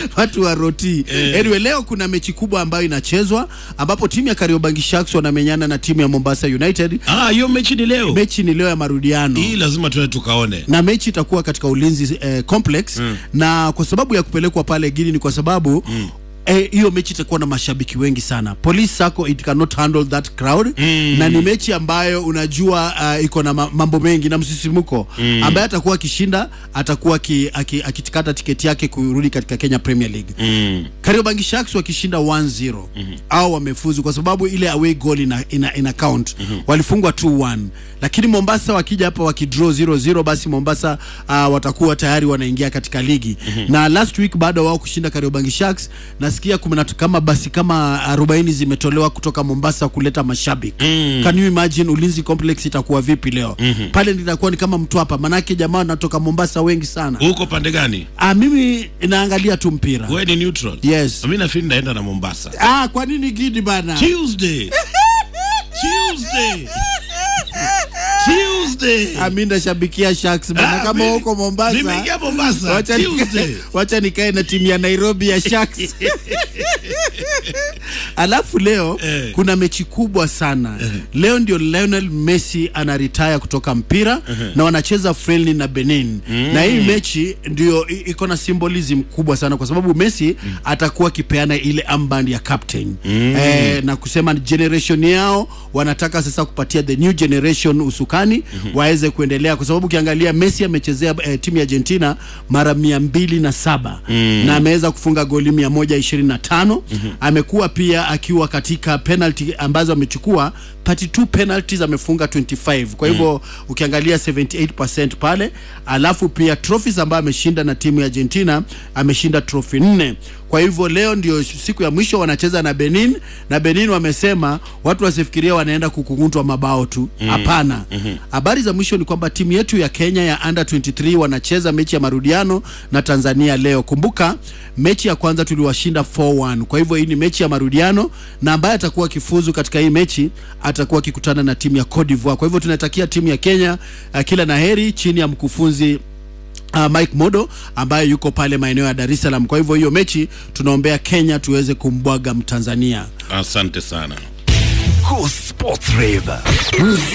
watu wa roti Eh. anyway leo kuna mechi kubwa ambayo inachezwa ambapo timu ya Kariobangi Sharks wanamenyana na timu ya Mombasa United Ah, hiyo mechi ni leo. mechi ni leo ya marudiano Hii lazima tuende tukaone. na mechi itakuwa katika ulinzi eh, complex mm. na kwa sababu ya kupelekwa pale Gini ni kwa sababu mm eh, hiyo mechi itakuwa na mashabiki wengi sana police sako it cannot handle that crowd Mm. na ni mechi ambayo unajua uh, iko na ma- mambo mengi na msisimuko mm. ambaye atakuwa akishinda atakuwa aki- aki- akitikata tiketi yake kurudi katika Kenya Premier League Mm. Kariobangi Sharks wakishinda 1-0 mm-hmm. au wamefuzu kwa sababu ile away goal ina, ina, ina count mm-hmm. walifungwa 2-1 lakini Mombasa wakija hapa wakidraw 0-0 basi Mombasa uh, watakuwa tayari wanaingia katika ligi mm-hmm. na last week baada wao kushinda Kariobangi Sharks nasikia kuna kama basi kama 40 zimetolewa kutoka Mombasa kuleta mashabiki Mm. can you imagine ulinzi complex itakuwa vipi leo mm-hmm. pale nitakuwa ni kama Mtwapa manake jamaa wanatoka Mombasa wengi sana Uko pande gani? ah, mimi naangalia tu mpira Wewe ni neutral. Yes. Mimi nafikiri naenda na Mombasa. Ah, kwa nini Gidi bana? Tuesday. Tuesday. Tuesday. Ah, mimi nashabikia Sharks bana Ah, kama mimi- huko Mombasa. Nimeingia Mombasa. Wacha Tuesday. nikae, wacha nikae na timu ya Nairobi ya Sharks. Alafu leo Eh. kuna mechi kubwa sana. Leo ndio Lionel Messi anaretire kutoka mpira na wanacheza friendly na Benin. Na hii mechi ndio i- iko na symbolism kubwa sana kwa sababu Messi atakuwa akipeana ile armband ya captain. Eh, na kusema generation yao wanataka sasa kupatia the new generation usukani waweze kuendelea kwa sababu ukiangalia Messi amechezea eh, timu ya Argentina mara mia mbili na saba na ameweza kufunga goli mia moja ishirini na tano amekuwa pia akiwa katika penalty ambazo amechukua 32 penalties amefunga 25 kwa hivyo ukiangalia 78% pale alafu pia trophies ambayo ameshinda na timu ya Argentina ameshinda trophy nne kwa hivyo leo ndio siku ya mwisho wanacheza na Benin na Benin wamesema watu wasifikiria wanaenda kukungutwa mabao tu hapana habari za mwisho ni kwamba timu yetu ya Kenya ya under 23 wanacheza mechi ya marudiano na Tanzania leo kumbuka mechi ya kwanza tuliwashinda 4-1 kwa hivyo hii ni mechi ya marudiano na ambaye atakuwa akifuzu katika hii mechi atakuwa akikutana na timu ya Cote d'Ivoire kwa hivyo tunatakia timu ya Kenya uh, kila naheri chini ya mkufunzi Uh, Mike Modo ambaye yuko pale maeneo ya Dar es Salaam. Kwa hivyo hiyo mechi tunaombea Kenya tuweze kumbwaga Mtanzania. Asante sana. Cool Sports Rave.